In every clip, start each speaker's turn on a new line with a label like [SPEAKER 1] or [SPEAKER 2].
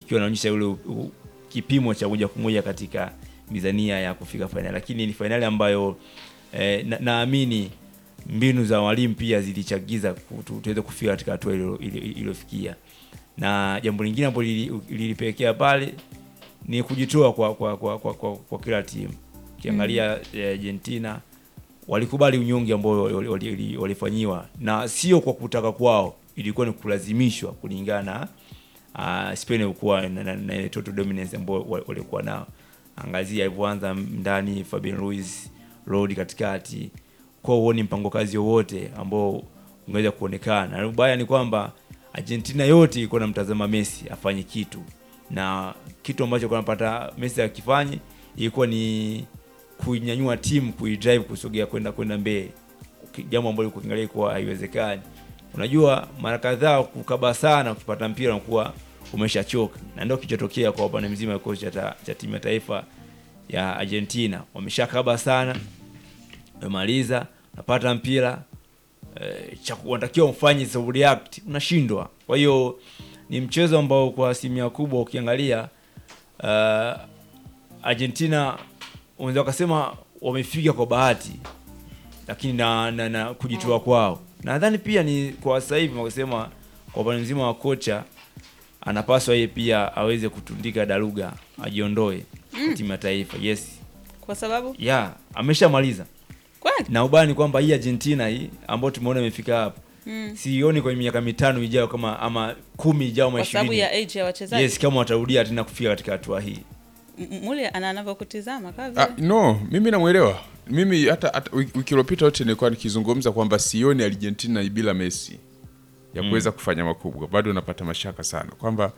[SPEAKER 1] ikiwa inaonyesha ule u- u- kipimo cha moja kwa moja katika mizania ya kufika fainali, lakini ni fainali ambayo eh, na- naamini mbinu za walimu pia zilichagiza ku- tu- tuweze kufika katika hatua ilo- ilo- iliyofikia, na jambo lingine ambalo lili- lilipelekea pale ni kujitoa kwa, kwa, kwa, kwa, kwa, kwa kila timu. Ukiangalia eh, Argentina walikubali unyonge ambao wali- wali- wali- walifanyiwa na sio kwa kutaka kwao, ilikuwa ni kulazimishwa kulingana na uh, Spain ilikuwa na, na, na ile total dominance ambao wa- walikuwa nao. Angazia alivyoanza ndani Fabian Ruiz, Rodi katikati, kwa huoni mpango kazi wowote ambao ungeweza kuonekana. Na ubaya ni kwamba Argentina yote ilikuwa namtazama Messi afanye kitu, na kitu ambacho kwa napata Messi akifanye ilikuwa ni kuinyanyua timu kuidrive kusogea kwenda kwenda mbele, Uki- jambo ambalo ukiangalia kuwa haiwezekani. Unajua, mara kadhaa kukaba sana, ukipata mpira unakuwa umeshachoka, na ndio kilichotokea kwa upande mzima wa kocha cha, cha timu ya taifa ya Argentina. Wameshakaba sana, umemaliza, unapata mpira eh, cha unatakiwa ufanye so react, unashindwa. Kwa hiyo ni mchezo ambao kwa asilimia kubwa ukiangalia uh, Argentina unaweza ukasema wamefika kwa bahati, lakini na, na, na kujitoa kwao nadhani pia ni kwa sasa hivi wakasema kwa upande mzima wa kocha anapaswa yeye pia aweze kutundika daruga ajiondoe kwa timu ya taifa. Yes,
[SPEAKER 2] kwa sababu
[SPEAKER 1] yeah, ameshamaliza
[SPEAKER 2] kweli
[SPEAKER 1] na ubaya ni kwamba hii Argentina hii ambayo tumeona imefika hapa
[SPEAKER 2] Mm.
[SPEAKER 1] sioni kwenye miaka mitano ijayo kama ama kumi ijayo ama
[SPEAKER 2] kwa sababu
[SPEAKER 1] ishirini
[SPEAKER 2] ya age ya wachezaji
[SPEAKER 1] yes, kama watarudia tena kufika katika hatua hii.
[SPEAKER 2] M- mule ana anavyokutizama kaa
[SPEAKER 3] Ah,
[SPEAKER 2] vile
[SPEAKER 3] no mimi namwelewa mimi hata, hata wiki wiki iliyopita yote nilikuwa nikizungumza kwamba sioni argentina bila messi ya kuweza kufanya makubwa bado napata mashaka sana kwamba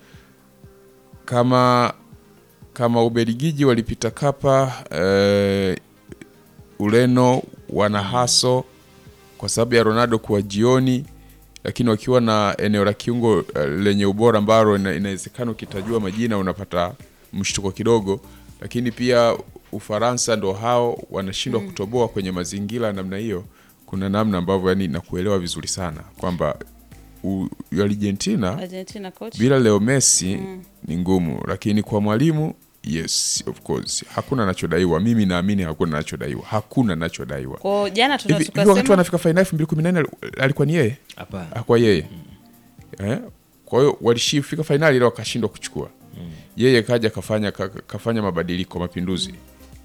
[SPEAKER 3] kama kama ubelgiji walipita kapa eh, ureno wana haso kwa sababu ya ronaldo kuwa jioni lakini wakiwa na eneo la kiungo eh, lenye ubora ambalo ina- inawezekana ukitajua majina unapata mshtuko kidogo lakini pia ufaransa ndo hao wanashindwa kutoboa kwenye mazingira ya namna hiyo kuna namna ambavyo yani nakuelewa vizuri sana kwamba u- argentina
[SPEAKER 2] Argentina coach
[SPEAKER 3] bila leo messi ni ngumu lakini kwa mwalimu yes of course hakuna anachodaiwa mimi naamini hakuna anachodaiwa hakuna anachodaiwa
[SPEAKER 2] kwa jana tuna
[SPEAKER 3] hivi hivi wakati
[SPEAKER 2] tukasema
[SPEAKER 3] wanafika fainali elfu mbili kumi na nane alikuwa ni yeye
[SPEAKER 1] Hapana.
[SPEAKER 3] hakuwa yeye eh? kwa hiyo walishifika fainali ila wakashindwa kuchukua yeye kaja kafanya ka, kafanya mabadiliko mapinduzi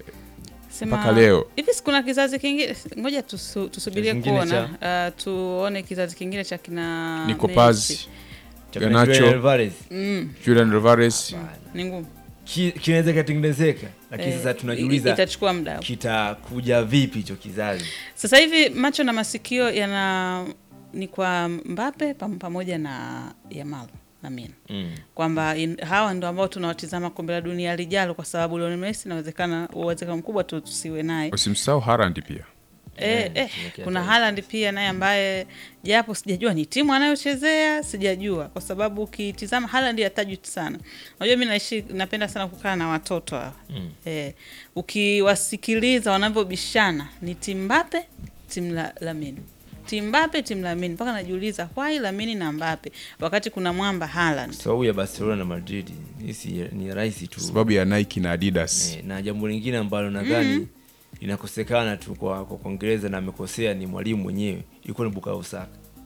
[SPEAKER 2] sema-
[SPEAKER 3] mpaka leo.
[SPEAKER 2] hivi si kuna kizazi kingine ngoja tusu, tusubirie
[SPEAKER 1] Kizazi kingine
[SPEAKER 2] kuona uh, tuone kizazi kingine cha kina
[SPEAKER 3] Nico
[SPEAKER 2] Messi.
[SPEAKER 3] Paz
[SPEAKER 1] Cha
[SPEAKER 3] Garnacho.
[SPEAKER 1] Julian Alvarez
[SPEAKER 2] mm,
[SPEAKER 3] Julian Alvarez
[SPEAKER 2] ni ngumu
[SPEAKER 1] ki- kinaweza kikatengenezeka, lakini
[SPEAKER 2] Eh,
[SPEAKER 1] sasa
[SPEAKER 2] i-
[SPEAKER 1] tunajiuliza
[SPEAKER 2] itachukua muda
[SPEAKER 1] kitakuja vipi hicho kizazi.
[SPEAKER 2] sasa hivi macho na masikio yana ni kwa Mbappe pam- pamoja na Yamal Lamine
[SPEAKER 1] Mm.
[SPEAKER 2] kwamba in- hawa ndo ambao tunawatizama kombe la dunia lijalo, kwa sababu Lionel Messi inawezekana uwezekano mkubwa tu tusiwe naye.
[SPEAKER 3] usimsahau Haaland pia
[SPEAKER 2] Eh, eh,
[SPEAKER 1] tumekia
[SPEAKER 2] kuna
[SPEAKER 1] taifa.
[SPEAKER 2] Haaland pia naye ambaye japo sijajua ni timu anayochezea sijajua, kwa sababu ukitizama Haaland hatajwi sana. Unajua mimi naishi napenda sana kukaa na watoto hawa
[SPEAKER 1] Mm.
[SPEAKER 2] eh, ukiwasikiliza wanavyobishana ni timu Mbappe timu la Lamine timu Mbappe timu Lamine, mpaka najiuliza why Lamine na Mbappe wakati kuna mwamba Haaland.
[SPEAKER 1] Sababu ya Barcelona na Madrid hii si ni rahisi tu.
[SPEAKER 3] sababu ya Nike na Adidas
[SPEAKER 1] Eh, na jambo lingine ambalo nadhani linakosekana tu kwa kwa Kuingereza na amekosea ni mwalimu mwenyewe, ilikuwa ni Bukayo Saka.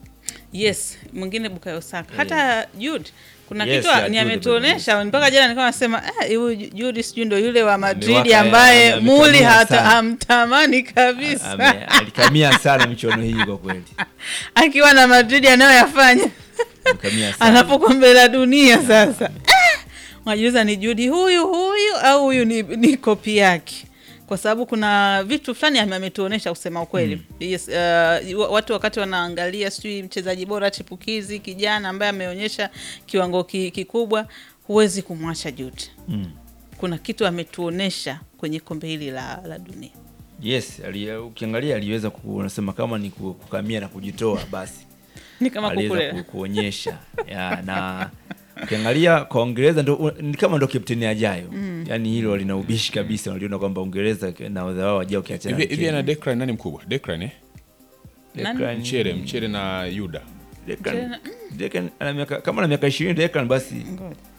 [SPEAKER 2] Yes, mwingine Bukayo Saka. Hata Jude kuna
[SPEAKER 1] Yes,
[SPEAKER 2] kitu
[SPEAKER 1] ya
[SPEAKER 2] ni
[SPEAKER 1] Jude
[SPEAKER 2] ametuonesha mpaka jana nilikuwa nasema eh, huyu Jude sijui ndo yule wa Madrid
[SPEAKER 1] Amewaka,
[SPEAKER 2] ambaye
[SPEAKER 1] ame-
[SPEAKER 2] muli
[SPEAKER 1] amekamia
[SPEAKER 2] hata
[SPEAKER 1] sana.
[SPEAKER 2] hamtamani kabisa
[SPEAKER 1] Ame- alikamia sana michuano hii kwa kweli,
[SPEAKER 2] akiwa na Madrid anayoyafanya
[SPEAKER 1] alikamia sana.
[SPEAKER 2] anapo kombe la dunia sasa. Ah! Unajiuliza ni Jude huyu huyu au huyu ni, ni kopi yake kwa sababu kuna vitu fulani ame- ametuonesha kusema ukweli yes, uh, wa- watu wakati wanaangalia sijui mchezaji bora chipukizi kijana ambaye ameonyesha kiwango ki, kikubwa huwezi kumwacha Jude
[SPEAKER 1] Mm.
[SPEAKER 2] kuna kitu ametuonesha kwenye kombe hili la, la dunia
[SPEAKER 1] Yes, ali, ukiangalia aliweza ku- unasema kama ni ku- kukamia na kujitoa basi
[SPEAKER 2] ni kama
[SPEAKER 1] aliweza
[SPEAKER 2] kukulela
[SPEAKER 1] ku, kuonyesha ya, na ukiangalia kwa Uingereza ndo ni kama ndo kapteni ajayo mm. Yani hilo lina ubishi kabisa, waliona kwamba Uingereza na wadha wao wajao ukiachana
[SPEAKER 3] hivi
[SPEAKER 1] na
[SPEAKER 3] hivi ana
[SPEAKER 1] Kenya.
[SPEAKER 3] Declan nani mkubwa Declan eh
[SPEAKER 2] Nani?
[SPEAKER 1] Declan-
[SPEAKER 3] mchere mchere na Yuda
[SPEAKER 1] Declan- Declan ana miaka kama na miaka 20 Declan basi
[SPEAKER 2] Ngoja.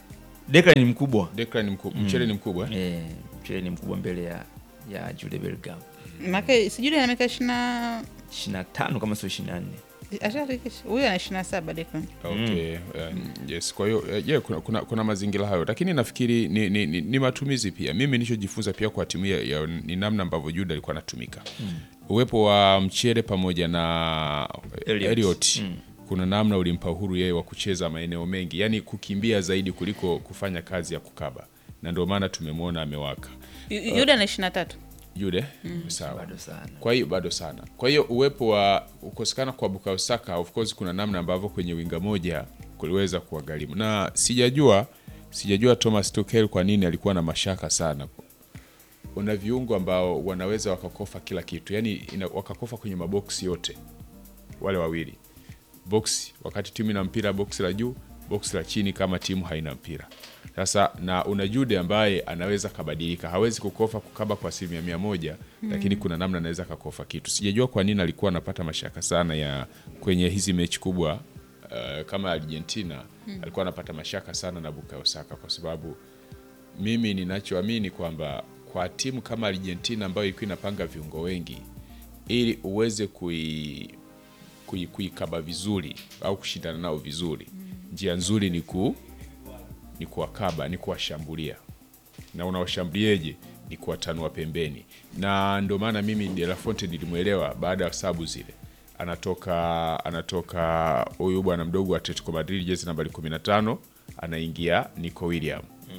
[SPEAKER 1] Declan ni mkubwa
[SPEAKER 3] Declan ni mkubwa, mchele ni mkubwa eh?
[SPEAKER 1] eh, mchele ni mkubwa mbele ya ya Jude Bellingham
[SPEAKER 2] Make sijui ana miaka ishirini na
[SPEAKER 1] 25 kama sio 24
[SPEAKER 2] ashafikisha huyu ana ishirini na saba Declan.
[SPEAKER 3] Okay, um, yes. Kwa hiyo uh, yeah, kuna, kuna, kuna mazingira hayo, lakini nafikiri ni, ni, ni, ni matumizi pia. Mimi nilichojifunza pia kwa timu ya, ya, ni namna ambavyo Jude alikuwa anatumika uwepo wa mchere pamoja na
[SPEAKER 1] Elliot.
[SPEAKER 3] Elliot, kuna namna ulimpa uhuru yeye wa kucheza maeneo mengi, yani kukimbia zaidi kuliko kufanya kazi ya kukaba, na ndio maana tumemwona amewaka
[SPEAKER 2] Yu- Yuda ana ishirini na tatu
[SPEAKER 3] Jude. Sawa.
[SPEAKER 1] bado sana
[SPEAKER 3] Kwa hiyo bado sana. Kwa hiyo uwepo wa kukosekana kwa Bukayo Saka of course kuna namna ambavyo kwenye winga moja kuliweza kuwagharimu, na sijajua sijajua Thomas Tuchel kwa nini alikuwa na mashaka sana. Una viungo ambao wanaweza wakakofa kila kitu, yani ina, wakakofa kwenye maboksi yote wale wawili, boksi wakati timu ina mpira, boksi la juu, boksi la chini kama timu haina mpira. Sasa na una Jude ambaye anaweza kabadilika, hawezi kukofa kukaba kwa asilimia mia moja lakini kuna namna anaweza kakofa kitu. Sijajua kwa nini alikuwa anapata mashaka sana ya kwenye hizi mechi kubwa uh, kama Argentina alikuwa anapata mashaka sana na Bukayo Saka kwa sababu mimi ninachoamini kwamba kwa timu kama Argentina ambayo ilikuwa inapanga viungo wengi ili uweze kui kui- kuikaba vizuri au kushindana nao vizuri, njia nzuri ni ku ni kuwakaba, ni kuwashambulia. Na unawashambuliaje? Ni kuwatanua pembeni, na ndio maana mimi De La Fonte nilimwelewa baada ya sabu zile, anatoka anatoka huyu bwana mdogo wa Atletico Madrid jezi nambari 15 anaingia Nico William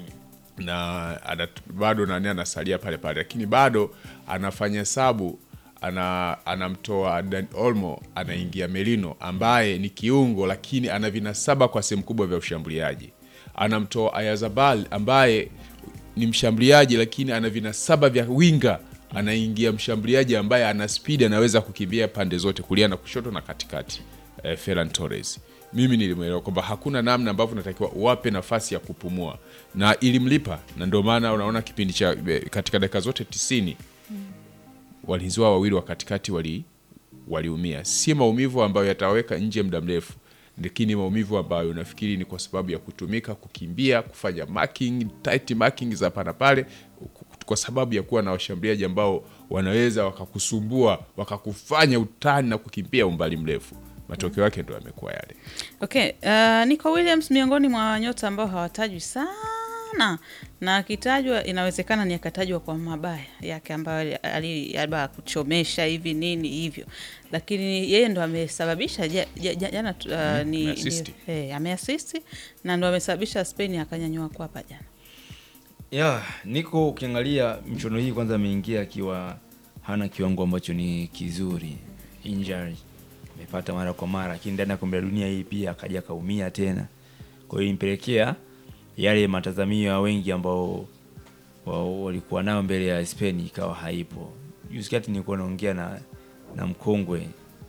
[SPEAKER 3] na ana, bado nani anasalia pale pale, lakini bado anafanya hesabu ana, anamtoa Dan Olmo anaingia Merino ambaye ni kiungo lakini ana vinasaba kwa sehemu kubwa vya ushambuliaji. Anamtoa Ayazabal ambaye ni mshambuliaji lakini ana vinasaba vya winga, anaingia mshambuliaji ambaye ana spidi, anaweza kukimbia pande zote, kulia na kushoto na katikati. Eh, Ferran Torres mimi nilimwelewa kwamba hakuna namna ambavyo natakiwa uwape nafasi ya kupumua na ilimlipa, na ndio maana unaona kipindi cha katika dakika zote tisini walinzi wao wawili wa katikati wali waliumia, si maumivu ambayo yataweka nje muda mrefu, lakini maumivu ambayo nafikiri ni kwa sababu ya kutumika, kukimbia, kufanya marking, tight marking za hapa na pale, kwa sababu ya kuwa na washambuliaji ambao wanaweza wakakusumbua, wakakufanya utani na kukimbia umbali mrefu. Matokeo yake ndo yamekuwa yale.
[SPEAKER 2] Okay, uh, Nico Williams miongoni mwa nyota ambao hawatajwi sana na akitajwa inawezekana ni akatajwa kwa mabaya yake ambayo ali- labda kuchomesha hivi nini hivyo, lakini yeye ndo amesababisha ja- ja- ja- jana tu, uh, ni,
[SPEAKER 3] ameassist.
[SPEAKER 2] ni, eh, ameasisti na ndo amesababisha Spain akanyanyua kwapa jana.
[SPEAKER 1] ya niko ukiangalia michuano hii kwanza ameingia akiwa hana kiwango ambacho ni kizuri injury amepata mara kwa mara lakini ndani ya kombe la dunia hii pia akaja akaumia tena kwa hiyo impelekea yale matazamio ya wengi ambao wa- walikuwa nayo mbele ya Spain ikawa haipo juzi kati nilikuwa naongea na na mkongwe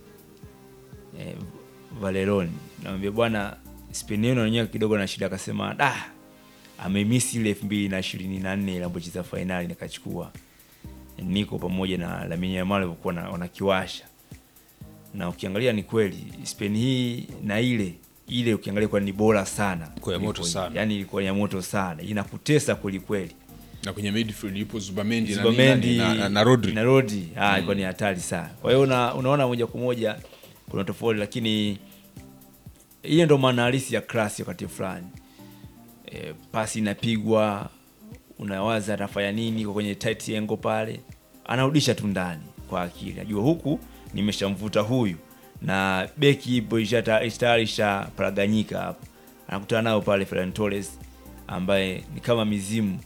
[SPEAKER 1] eh, Valeroni namwambia bwana Spain yenu wenyewe kidogo na shida akasema da amemisi ile elfu mbili na ishirini na nne inapocheza fainali nikachukua niko pamoja na Lamine Yamal walikuwa na- wanakiwasha na ukiangalia ni kweli Spain hii na ile ile ukiangalia kwa ni bora sana
[SPEAKER 3] Kwa ya moto
[SPEAKER 1] Kuliko hii.
[SPEAKER 3] sana.
[SPEAKER 1] yani ilikuwa ya moto sana inakutesa kweli kweli
[SPEAKER 3] Na kwenye midfield yupo Zubamendi na,
[SPEAKER 1] Zubamendi
[SPEAKER 3] na, na, na Rodri.
[SPEAKER 1] na Rodri ah, ilikuwa ni hatari sana. Kwa hiyo una, unaona moja kwa moja kuna tofauti, lakini hiyo ndo maana halisi ya klasi wakati fulani. E, pasi inapigwa, unawaza atafanya nini kwa kwenye tight angle pale, anarudisha tu ndani kwa akili, najua huku nimeshamvuta huyu na beki ipo ishata- tayari ishaparaganyika hapo, anakutana nao pale Ferran Torres ambaye ni kama mizimu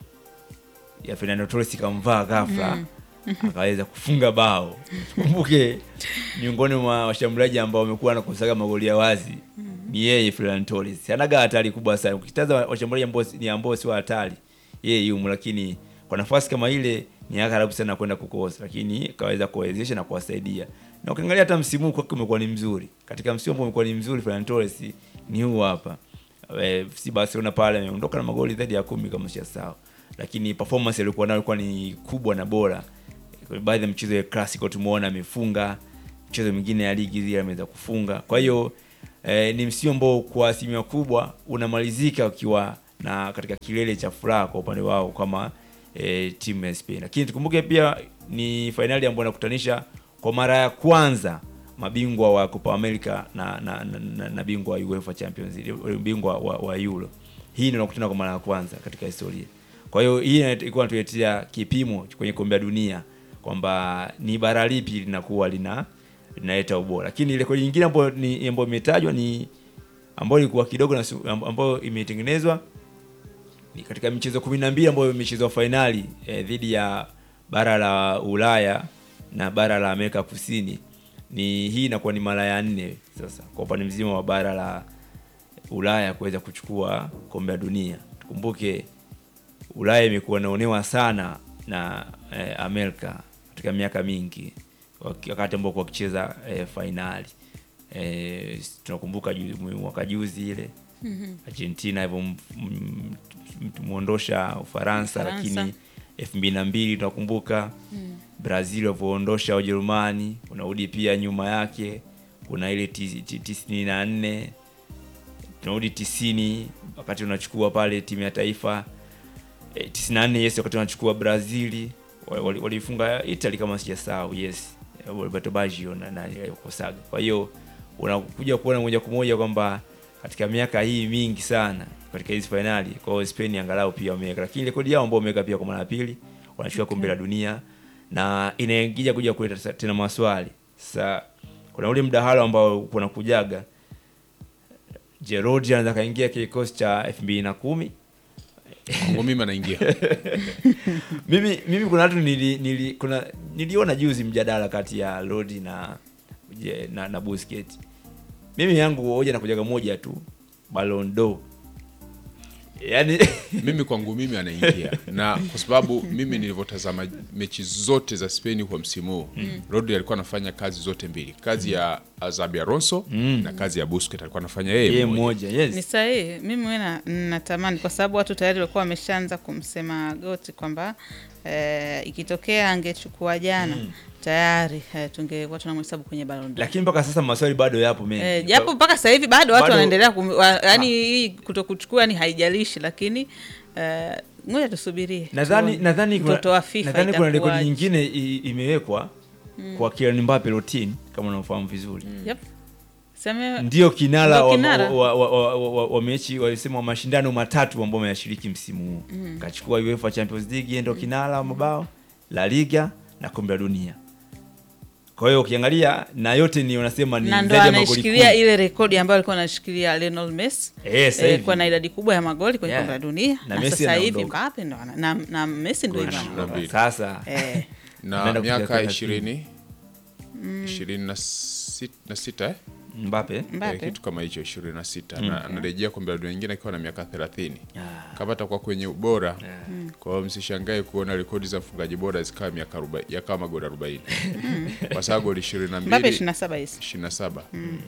[SPEAKER 1] ya Fernando Torres ikamvaa ghafla akaweza kufunga bao. Kumbuke miongoni mwa washambuliaji ambao wamekuwa nakusaga magoli ya wazi ni yeye Ferran Torres. Anaga hatari kubwa sana. Ukitaza washambuliaji ambao si- ni ambao sio hatari, yeye yumo, lakini kwa nafasi kama ile ni karibu sana kwenda kukosa, lakini kaweza kuwawezesha na kuwasaidia. Na ukiangalia hata msimu huu kwake umekuwa ni mzuri. Katika msimu ambao umekuwa ni mzuri Ferran Torres ni huu hapa. Eh, si Barcelona pale ameondoka na magoli zaidi ya kumi kama sijasahau lakini performance alikuwa nayo ilikuwa ni kubwa na bora. Kwa baadhi ya mchezo ya classico tumeona amefunga, mchezo mwingine ya ligi zile ameweza kufunga. Kwa hiyo eh, ni msimu ambao kwa asilimia kubwa unamalizika ukiwa na katika kilele cha furaha kwa upande wao kama e, timu ya Spain. Lakini tukumbuke pia ni fainali ambayo inakutanisha kwa mara ya kwanza mabingwa wa Copa America na na, na, na, na bingwa wa UEFA Champions League, bingwa wa, wa Euro. Hii ndio inakutana kwa mara ya kwanza katika historia. Kwa hiyo hii ilikuwa inatuletea kipimo kwenye kombe la dunia kwamba ni bara lipi linakuwa lina linaleta ubora. Lakini rekodi nyingine ambayo ni ambayo imetajwa ni ambayo ilikuwa kidogo na su- ambayo imetengenezwa ni katika michezo 12 ambayo imechezwa fainali eh, dhidi ya bara la Ulaya na bara la Amerika Kusini. Ni hii inakuwa ni mara ya nne sasa kwa upande mzima wa bara la Ulaya kuweza kuchukua kombe la dunia. Tukumbuke Ulaya imekuwa inaonewa sana na eh, Amerika katika miaka mingi waki- wakati ambao kwa wakicheza eh, fainali eh, tunakumbuka ju- mwaka juzi ile Argentina ilivyomwondosha Ufaransa,
[SPEAKER 2] Ufaransa.
[SPEAKER 1] lakini elfu mbili na mbili tunakumbuka Brazil walivyoondosha Ujerumani. Unarudi pia nyuma yake kuna ile ti- ti- tisini na nne tunarudi tisini wakati unachukua pale timu ya taifa e, tisini na nne yes, wakati unachukua Brazili walifunga wali, walifunga Italy kama sijasahau, yes Roberto Baggio na, na Kosaga. Kwa hiyo unakuja kuona moja kwa moja kwamba katika miaka hii mingi sana katika hizi fainali, kwa hiyo Spain angalau pia wameweka, lakini rekodi yao ambao wameweka pia kwa mara ya pili wanachukua kombe la dunia na inaingia kuja kuleta tena maswali sasa. Kuna ule mdahalo ambao kuna kujaga Giroud anaweza kaingia kikosi cha elfu mbili na kumi
[SPEAKER 3] Kwangu mimi anaingia
[SPEAKER 1] mimi mimi kuna watu nili, nili, kuna niliona juzi mjadala kati ya Rodi na, je, na na Busquets. Mimi yangu hoja na kujaga moja tu Ballon d'Or. Yaani
[SPEAKER 3] mimi kwangu mimi anaingia na kwa sababu mimi nilivyotazama mechi zote za Spain kwa msimu huu Rodri alikuwa anafanya kazi zote mbili, kazi ya Xabi Alonso na kazi ya Busquets alikuwa anafanya yeye
[SPEAKER 1] yeye
[SPEAKER 3] mmoja.
[SPEAKER 1] mmoja,
[SPEAKER 2] Ni
[SPEAKER 1] yes.
[SPEAKER 2] sahihi. Mimi mwe na- natamani kwa sababu watu tayari walikuwa wameshaanza kumsema Goti kwamba eh, ikitokea angechukua jana tayari eh, tungekuwa tunamhesabu kwenye Ballon d'Or.
[SPEAKER 1] Lakini mpaka sasa maswali bado yapo mengi.
[SPEAKER 2] Eh, japo mpaka sasa hivi bado watu
[SPEAKER 1] Bado-
[SPEAKER 2] wanaendelea kum, wa, yani hii kutokuchukua ni haijalishi, lakini eh, ngoja tusubirie.
[SPEAKER 1] nadhani
[SPEAKER 2] tuone.
[SPEAKER 1] nadhani kuna
[SPEAKER 2] mtoto wa FIFA
[SPEAKER 1] nadhani kuna rekodi
[SPEAKER 2] itakuwaje.
[SPEAKER 1] nyingine i- imewekwa kwa Kylian Mbappe Lottin kama unafahamu vizuri.
[SPEAKER 2] Yep. Seme,
[SPEAKER 1] ndio kinara
[SPEAKER 2] Ndio
[SPEAKER 1] wa,
[SPEAKER 2] kinara.
[SPEAKER 1] wa, wa, wa, wa, wa, wa mechi walisema wa mashindano matatu ambao wameyashiriki msimu huu kachukua UEFA Champions League yeye ndio kinara wa mabao La Liga na kombe la dunia kwa hiyo ukiangalia na yote ni unasema ni
[SPEAKER 2] na ndo
[SPEAKER 1] zaidi ya magoli
[SPEAKER 2] anaishikilia
[SPEAKER 1] kumi.
[SPEAKER 2] ile rekodi ambayo alikuwa anashikilia Lionel Messi
[SPEAKER 1] Eh, sasa
[SPEAKER 2] eh,
[SPEAKER 1] hivi.
[SPEAKER 2] kuwa na idadi kubwa ya magoli kwenye
[SPEAKER 1] Yeah.
[SPEAKER 2] kombe la dunia
[SPEAKER 1] Na
[SPEAKER 2] na,
[SPEAKER 1] Messi
[SPEAKER 2] sasa hivi
[SPEAKER 1] anaondoka.
[SPEAKER 2] Mbappe ndo ana- na, na Messi ndo
[SPEAKER 3] Goli
[SPEAKER 2] hivyo
[SPEAKER 3] ishirini na mbili.
[SPEAKER 1] sasa
[SPEAKER 2] eh,
[SPEAKER 3] na
[SPEAKER 1] Anaenda kufikia
[SPEAKER 3] miaka
[SPEAKER 1] thelathini.
[SPEAKER 3] ishirini ishirini na sit- na sita eh?
[SPEAKER 1] Mbappe
[SPEAKER 3] Eh,
[SPEAKER 2] Mbappe
[SPEAKER 3] kitu kama hicho ishirini na sita na anarejea kombe la dunia nyingine akiwa na miaka thelathini kama atakuwa kwenye ubora kwa hiyo msishangae kuona rekodi za mfungaji bora zikawa miaka arobaini yakawa magoli arobaini kwa sababu goli ishirini na
[SPEAKER 2] Mbappe
[SPEAKER 3] mbili
[SPEAKER 2] 27 hizi
[SPEAKER 3] 27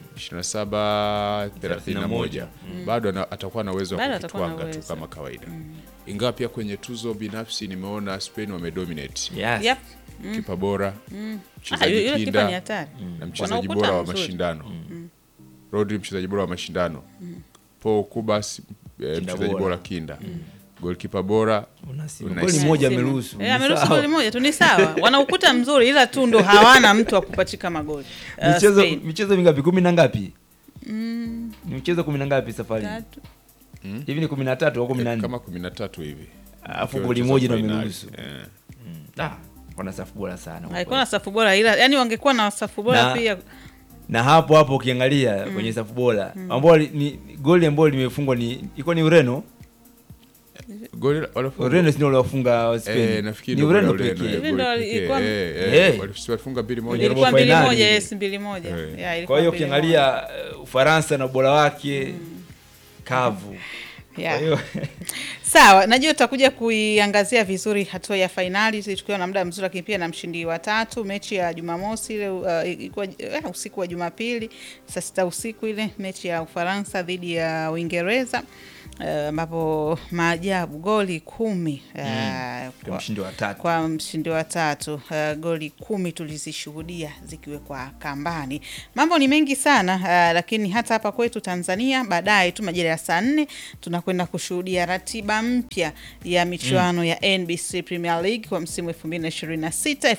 [SPEAKER 3] 27 31 bado ana- atakuwa na uwezo wa
[SPEAKER 2] Bado atakuwa na
[SPEAKER 3] kukitwanga tu
[SPEAKER 2] uwezo.
[SPEAKER 3] kama kawaida ingawa pia kwenye tuzo binafsi nimeona Spain wamedominate
[SPEAKER 1] yes.
[SPEAKER 2] yep.
[SPEAKER 3] kipa bora
[SPEAKER 2] Ah,
[SPEAKER 3] mchezaji
[SPEAKER 2] yule kipa ni
[SPEAKER 3] kinda
[SPEAKER 2] hatari
[SPEAKER 3] na mchezaji
[SPEAKER 2] Wana ukuta
[SPEAKER 3] bora wa
[SPEAKER 2] mzuri.
[SPEAKER 3] mashindano Rodri mchezaji bora wa mashindano Paul Kubas eh,
[SPEAKER 1] Kinda
[SPEAKER 3] mchezaji
[SPEAKER 1] bora.
[SPEAKER 3] bora kinda golkipa bora
[SPEAKER 1] Unasema.
[SPEAKER 3] Unai-
[SPEAKER 1] Goli moja
[SPEAKER 2] Simu.
[SPEAKER 1] ameruhusu
[SPEAKER 2] Eh,
[SPEAKER 1] Ni
[SPEAKER 2] ameruhusu
[SPEAKER 1] sawa.
[SPEAKER 2] goli moja tu ni sawa wana ukuta mzuri ila tu ndo hawana mtu wa kupachika magoli Uh,
[SPEAKER 1] michezo
[SPEAKER 2] Spain.
[SPEAKER 1] michezo mingapi kumi na ngapi ni michezo kumi na ngapi safari
[SPEAKER 2] Tatu.
[SPEAKER 1] hivi ni kumi na tatu au kumi na nne
[SPEAKER 3] kama kumi na tatu hivi
[SPEAKER 1] alafu
[SPEAKER 3] Ikiwa
[SPEAKER 1] goli
[SPEAKER 3] mchezo
[SPEAKER 1] moja ndo
[SPEAKER 3] fainali.
[SPEAKER 1] ameruhusu
[SPEAKER 3] Eh.
[SPEAKER 1] Ah, wana safu bora sana
[SPEAKER 2] haikuwa na safu bora ila yani wangekuwa na safu bora
[SPEAKER 1] Na-
[SPEAKER 2] pia
[SPEAKER 1] na hapo hapo ukiangalia kwenye safu bora ambao li- ni goli ambalo limefungwa ni ilikuwa ni Ureno
[SPEAKER 3] Goli la- walifunga-
[SPEAKER 1] Ureno ndio waliofunga Spain
[SPEAKER 3] Eh, nafikiri
[SPEAKER 1] ni
[SPEAKER 3] ndio
[SPEAKER 1] Ureno
[SPEAKER 3] goli la Ureno,
[SPEAKER 1] pekee
[SPEAKER 3] eh,
[SPEAKER 2] Hivi ndo
[SPEAKER 3] goli pekee.
[SPEAKER 2] ilikuwa-
[SPEAKER 3] Eh, eh,
[SPEAKER 1] Eh.
[SPEAKER 3] walif- walifunga mbili moja
[SPEAKER 1] Robo
[SPEAKER 2] ilikuwa mbili
[SPEAKER 1] finali.
[SPEAKER 2] moja yes mbili moja
[SPEAKER 3] Eh.
[SPEAKER 2] Yeah, ilikuwa
[SPEAKER 1] kwa hiyo
[SPEAKER 2] mbili
[SPEAKER 1] ukiangalia uh, Ufaransa na ubora wake kavu
[SPEAKER 2] moja.
[SPEAKER 1] kwa
[SPEAKER 2] Yeah.
[SPEAKER 1] hiyo
[SPEAKER 2] Sawa, najua tutakuja kuiangazia vizuri hatua ya fainali tukiwa na muda mzuri, lakini pia na mshindi wa tatu. Mechi ya Jumamosi ile uh, ilikuwa uh, usiku wa Jumapili saa sita usiku, ile mechi ya Ufaransa dhidi ya Uingereza ambapo uh, maajabu goli kumi uh,
[SPEAKER 1] kwa mshindi wa tatu.
[SPEAKER 2] kwa mshindi wa tatu. Uh, goli kumi tulizishuhudia zikiwekwa kambani. Mambo ni mengi sana uh, lakini hata hapa kwetu Tanzania baadaye tu majira ya saa nne tunakwenda kushuhudia ratiba mpya ya michuano ya NBC Premier League kwa msimu 2026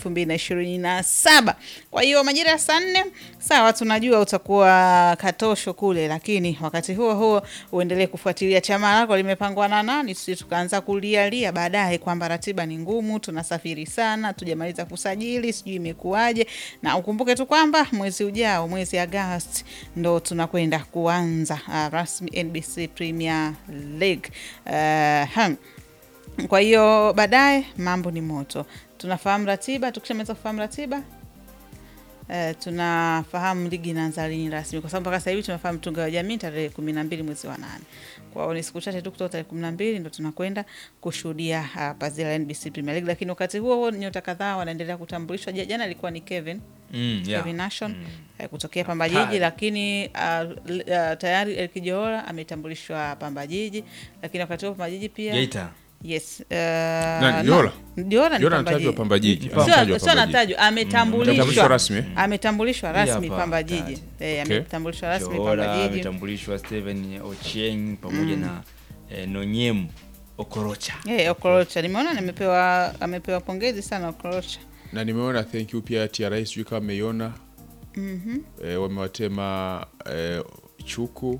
[SPEAKER 2] 2027. Kwa hiyo majira ya saa nne sawa, tunajua utakuwa katosho kule, lakini wakati huo huo uendelee kufuatilia chama lako limepangwa na nani, tusi tukaanza kulialia baadaye kwamba ratiba ni ngumu, tunasafiri sana, tujamaliza kusajili, sijui imekuwaje. Na ukumbuke tu kwamba mwezi ujao, mwezi Agosti, ndo tunakwenda kuanza uh, rasmi NBC Premier League uh, hmm. Kwa hiyo baadaye mambo ni moto, tunafahamu ratiba. Tukishamaliza kufahamu ratiba Uh, tunafahamu ligi inaanza lini rasmi, kwa sababu mpaka sasa hivi tunafahamu tunga wa jamii tarehe kumi na mbili mwezi wa nane. Kwa hiyo ni siku chache tu kutoka tarehe kumi na mbili ndo tunakwenda kushuhudia uh, pazia la NBC Premier League, lakini wakati huo huo nyota kadhaa wanaendelea kutambulishwa. Ja- Jana ilikuwa ni Kevin
[SPEAKER 1] Mm, yeah.
[SPEAKER 2] Kevin Nation eh, kutokea Pamba
[SPEAKER 1] Hatari.
[SPEAKER 2] Jiji, lakini uh, l- uh, tayari El Kijoora ametambulishwa Pamba Jiji, lakini wakati huo Pamba Jiji pia
[SPEAKER 1] Geita.
[SPEAKER 2] yes uh,
[SPEAKER 3] Nani, Jola?
[SPEAKER 2] Jola ni
[SPEAKER 3] Jola
[SPEAKER 2] Pamba
[SPEAKER 3] anatajwa
[SPEAKER 2] Jiji.
[SPEAKER 3] Pamba Jiji.
[SPEAKER 1] Sio-
[SPEAKER 3] Anatajwa
[SPEAKER 2] Sio
[SPEAKER 3] Pamba Jiji.
[SPEAKER 2] anatajwa,
[SPEAKER 3] Ametambulishwa
[SPEAKER 2] ametambulishwa
[SPEAKER 3] rasmi, eh?
[SPEAKER 2] ametambulishwa
[SPEAKER 1] Hii
[SPEAKER 2] rasmi
[SPEAKER 1] hapa,
[SPEAKER 2] Pamba
[SPEAKER 1] tayari.
[SPEAKER 2] Jiji eh,
[SPEAKER 3] Okay.
[SPEAKER 2] ametambulishwa rasmi Pamba
[SPEAKER 1] Johora
[SPEAKER 2] Jiji
[SPEAKER 1] ametambulishwa Steven Ochieng pamoja na eh, Nonyem Okorocha.
[SPEAKER 2] eh, Okorocha nimeona nimepewa amepewa pongezi sana Okorocha
[SPEAKER 3] na nimeona thank you pia TRA, sijui kama mmeiona e, wamewatema e, Chuku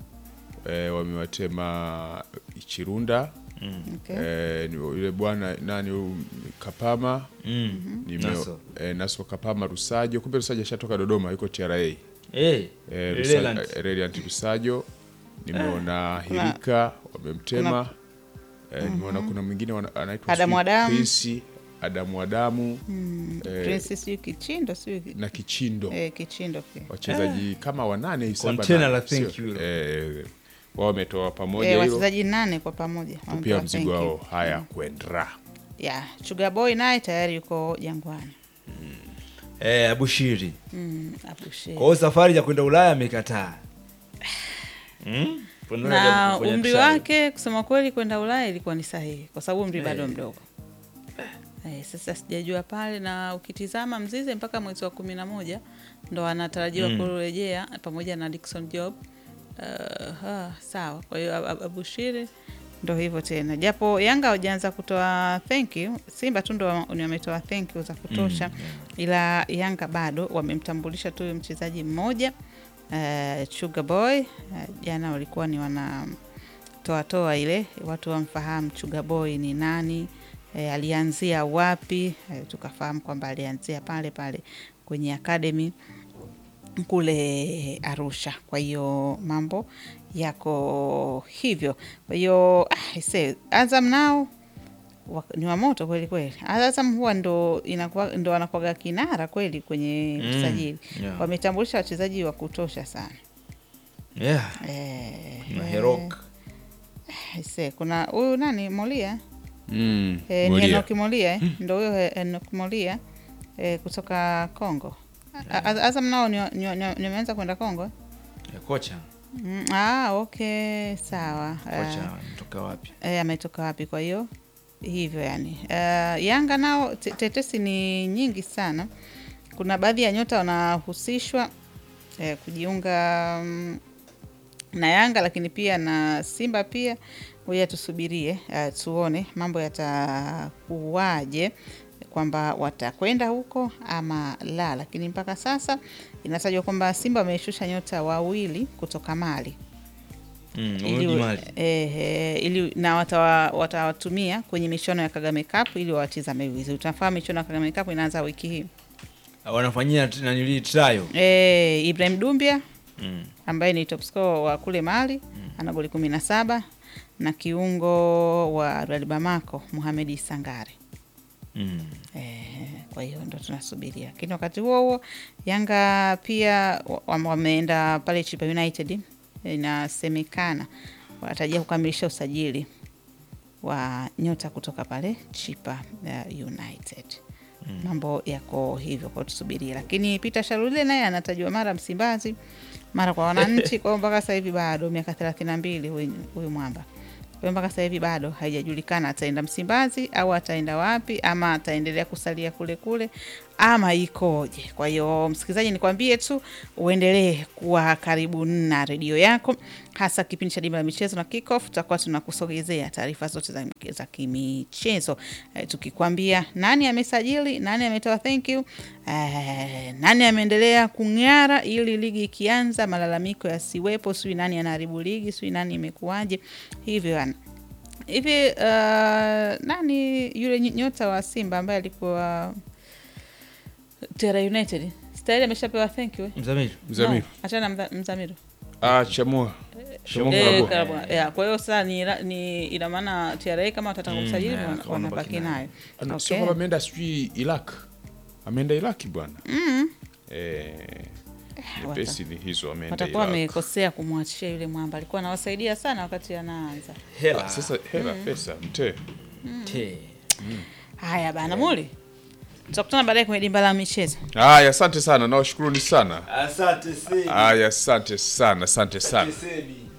[SPEAKER 3] e, wamewatema Chirunda
[SPEAKER 2] okay.
[SPEAKER 3] e, ni yule bwana nani huyu Kapama
[SPEAKER 1] Mm.
[SPEAKER 3] nime,
[SPEAKER 1] Naso.
[SPEAKER 3] e, Naso Kapama Rusajo, kumbe Rusajo ashatoka Dodoma, yuko TRA
[SPEAKER 1] Eh,
[SPEAKER 3] e, Rusa,
[SPEAKER 1] Leland.
[SPEAKER 3] e, Reliant Rusajo nimeona Hirika wamemtema e, nimeona kuna mwingine wana- anaitwa
[SPEAKER 2] Adamu
[SPEAKER 3] sijui
[SPEAKER 2] Adamu.
[SPEAKER 3] Chris, Adamu Adamu eh,
[SPEAKER 2] Prince sijui Kichindo sijui
[SPEAKER 3] na Kichindo
[SPEAKER 2] eh, Kichindo pia
[SPEAKER 3] wachezaji kama wanane hivi, saba
[SPEAKER 1] Container
[SPEAKER 3] nane,
[SPEAKER 1] la thank
[SPEAKER 3] sio?
[SPEAKER 1] you.
[SPEAKER 3] Eh, wao wametoa pamoja
[SPEAKER 2] eh,
[SPEAKER 3] hilo
[SPEAKER 2] wachezaji nane kwa pamoja
[SPEAKER 3] pia
[SPEAKER 2] wamepewa
[SPEAKER 3] mzigo
[SPEAKER 2] thank you.
[SPEAKER 3] wao haya kwendra
[SPEAKER 2] yeah. Sugar Boy naye tayari yuko Jangwani
[SPEAKER 1] Eh, Abushiri.
[SPEAKER 2] mm, Abushiri.
[SPEAKER 1] Kwa hiyo safari ya kwenda Ulaya amekataa. Mm? Kwenda Ulaya
[SPEAKER 2] na
[SPEAKER 1] kufanya
[SPEAKER 2] umri
[SPEAKER 1] trial.
[SPEAKER 2] wake kusema kweli kwenda Ulaya ilikuwa ni sahihi kwa sababu umri bado
[SPEAKER 1] Eh.
[SPEAKER 2] mdogo. Eh, sasa sijajua pale, na ukitizama Mzize mpaka mwezi wa kumi na moja ndo anatarajiwa
[SPEAKER 1] Mm.
[SPEAKER 2] kurejea pamoja na Dickson Job. Uh, ah, sawa. Kwa hiyo Ab- Ab- Abushiri ndo hivyo tena, japo Yanga hawajaanza kutoa thank you, Simba tu ndo ni wametoa thank you za kutosha
[SPEAKER 1] Mm,
[SPEAKER 2] ila Yanga bado wamemtambulisha tu huyu mchezaji mmoja uh, Sugar Boy uh, jana walikuwa ni wana toa toa ile watu wamfahamu Sugar Boy ni nani, eh, alianzia wapi, eh, tukafahamu kwamba alianzia pale pale kwenye academy kule Arusha. Kwa hiyo mambo yako hivyo. Kwa hiyo ah, ise, Azam nao wa- ni wa moto kweli kweli. Azam huwa ndo inakuwa ndo anakuwaga kinara kweli kwenye
[SPEAKER 1] Mm,
[SPEAKER 2] usajili.
[SPEAKER 1] yeah.
[SPEAKER 2] Wametambulisha wachezaji wa kutosha sana.
[SPEAKER 1] Yeah.
[SPEAKER 2] Eh,
[SPEAKER 1] Na
[SPEAKER 2] eh,
[SPEAKER 1] Herok.
[SPEAKER 2] ise, kuna huyu nani Molia
[SPEAKER 3] mm,
[SPEAKER 2] Eh, ni
[SPEAKER 3] Moria.
[SPEAKER 2] Enoki Molia eh? ndo huyo eh, Enoki Molia eh, kutoka Kongo. A- A- Azam nao ni- ni- ni- nimeanza kwenda Kongo eh?
[SPEAKER 1] Eh, Kocha.
[SPEAKER 2] Mm, ah, okay, sawa.
[SPEAKER 1] Kocha mtoka wapi?
[SPEAKER 2] Eh, ametoka wapi? Kwa hiyo hivyo yani. Eh, Yanga nao te- tetesi ni nyingi sana. Kuna baadhi ya nyota wanahusishwa eh, kujiunga mm, na Yanga lakini pia na Simba pia. Ngoja tusubirie eh, tuone mambo yatakuwaje kwamba watakwenda huko ama la, lakini mpaka sasa inatajwa kwamba Simba wameshusha nyota wawili kutoka Mali
[SPEAKER 1] Mm,
[SPEAKER 2] ili,
[SPEAKER 1] Umudi Mali.
[SPEAKER 2] eh, eh, ili na watawa- watawatumia kwenye michuano ya Kagame Cup ili wawatizame vizuri. Tunafahamu michuano ya Kagame Cup inaanza wiki hii.
[SPEAKER 1] Wanafanyia t- nanili trial.
[SPEAKER 2] Eh, Ibrahim Dumbia
[SPEAKER 1] Mm.
[SPEAKER 2] ambaye ni top scorer wa kule Mali ana goli kumi na saba na kiungo wa Real Bamako Mohamed Sangare.
[SPEAKER 1] Mm.
[SPEAKER 2] Eh, kwa hiyo ndo tunasubiria, lakini wakati huo huo Yanga pia wa- wa- wameenda pale Chipa United, inasemekana wanatarajia kukamilisha usajili wa nyota kutoka pale Chipa uh, United. Mambo yako hivyo, kwa tusubirie, lakini Peter Sharule naye anatajwa mara Msimbazi mara kwa wananchi, kwa hiyo mpaka sasa hivi bado miaka thelathini na mbili huyu huyu mwamba hiyo mpaka sasa hivi bado haijajulikana ataenda Msimbazi au ataenda wapi, ama ataendelea kusalia kule kule ama ikoje. Kwa hiyo msikilizaji, nikwambie tu uendelee kuwa karibu na redio yako, hasa kipindi cha Dimba la Michezo na Kickoff. Tutakuwa tunakusogezea taarifa zote za, za kimichezo eh, tukikwambia nani amesajili, nani ametoa thank you, eh, nani ameendelea kung'ara ili ligi ikianza malalamiko yasiwepo, sijui nani anaharibu ligi, sijui nani imekuwaje hivyo yani hivi. Uh, nani yule ny- nyota wa Simba ambaye alikuwa Tera United stahili ameshapewa thank you eh?
[SPEAKER 1] Mzamiru.
[SPEAKER 3] Mzamiru.
[SPEAKER 2] No, achana na Mza- Mzamiru
[SPEAKER 3] Ah, chamua. Chamua
[SPEAKER 2] Eh,
[SPEAKER 3] Karabo.
[SPEAKER 2] Karabwa. Yeah, kwa hiyo sasa ni, ni ina maana TRA kama watataka
[SPEAKER 1] Mm,
[SPEAKER 2] kusajili
[SPEAKER 1] yeah,
[SPEAKER 2] wana-
[SPEAKER 1] kama
[SPEAKER 2] wanabaki
[SPEAKER 1] wanabaki
[SPEAKER 2] nayo.
[SPEAKER 3] Ah, no,
[SPEAKER 2] Okay.
[SPEAKER 3] Sio kwamba ameenda sijui Iraq. Ameenda Iraki bwana.
[SPEAKER 2] Mm.
[SPEAKER 3] Eh,
[SPEAKER 2] wata-
[SPEAKER 3] nyepesi ni hizo ameenda
[SPEAKER 2] Watakuwa
[SPEAKER 3] Iraq.
[SPEAKER 2] wamekosea kumwachia yule mwamba, alikuwa anawasaidia sana wakati anaanza.
[SPEAKER 1] Hela.
[SPEAKER 3] Ah, Sasa hela pesa mte.
[SPEAKER 1] Te.
[SPEAKER 2] Haya bana, Muli, tutakutana baadaye kwenye dimba la michezo.
[SPEAKER 3] Haya, asante sana. Nawashukuruni sana.
[SPEAKER 1] Asante sana.
[SPEAKER 3] Haya, asante sana, asante sana.
[SPEAKER 1] Asante.